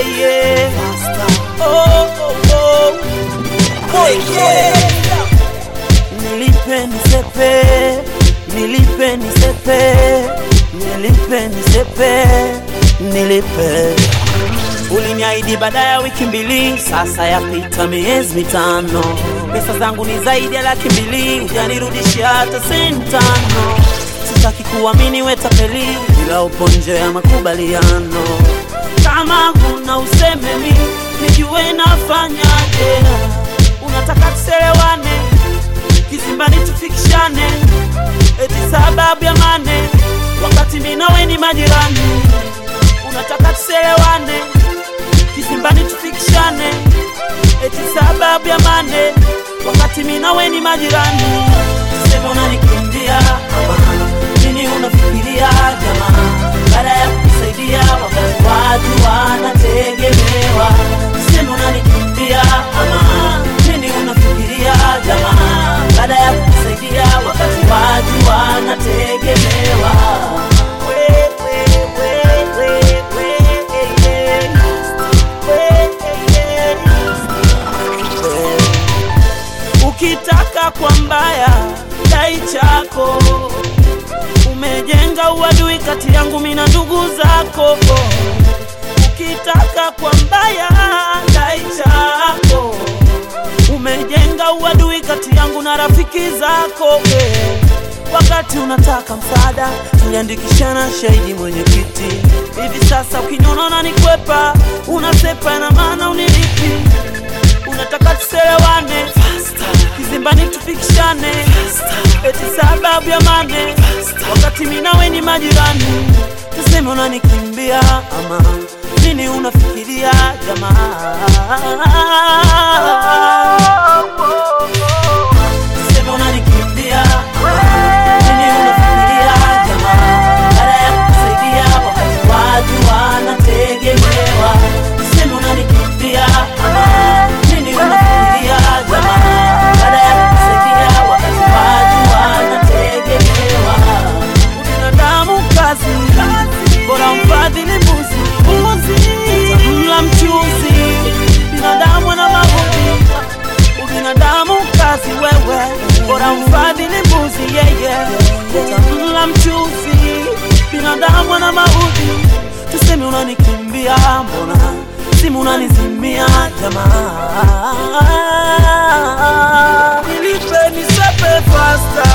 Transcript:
yeah, yeah. Oh, oh, oh. Oh, yeah. Nilipe nisepe, nilipe nisepe, nilipe nisepe, nilipe. Uliniahidi baada ya wiki mbili, sasa yapita miezi mitano. Pesa zangu ni zaidi ya laki mbili, hujanirudishia hata senti tano. Sitaki kuamini we tapeli, ila upo nje ya makubaliano. Kama huna useme mi nijue nafanyaje. Unataka tuselewane kizimbani tufikishane, eti sababu ya mane, wakati mimi nawe ni majirani. Unataka tuselewane kizimbani tufikishane, eti sababu ya mane, wakati mimi nawe ni majirani. Sema unanikimbia ama nini unafikiria jamaa, baada ya kusaidia wakati watu wanategemewa. Sema unanikimbia ama nini unafikiria jamaa, baada ya kusaidia wakati watu wanategemewa. We, we, we, we, we, yeah. We, yeah. Ukitaka kwa mbaya dai chako, umejenga uadui kati yangu mimi na ndugu zako. Ukitaka kwa mbaya dai chako, umejenga uadui kati yangu na rafiki zako. Wakati unataka msaada, tuliandikishana shahidi mwenyekiti. Hivi sasa ukiniona unanikwepa, unasepa, na maana unilipi? Unataka tuselewane kizimbani tufikishane, eti sababu ya mane, wakati mimi nawe ni majirani. Tuseme unanikimbia ama nini unafikiria jamaa? Tuseme unanikimbia nini unafikiria jamaa? Baada ya kusaidia wakati watu wanategemewa. Tuseme unanikimbia ama nini unafikiria jamaa? Baada ya kusaidia wakati watu wanategemewa. Ubinadamu kazi, bora mfadhili mbuzi, mla mchuzi, binadamu na maudhi ubinadamu kazi wewe, bora mfadhili mbuzi yeye, utamla mchuzi, binadamu na maudhi. Tuseme unanikimbia, mbona simu unanizimia jamaa? Nilipe nisepe fasta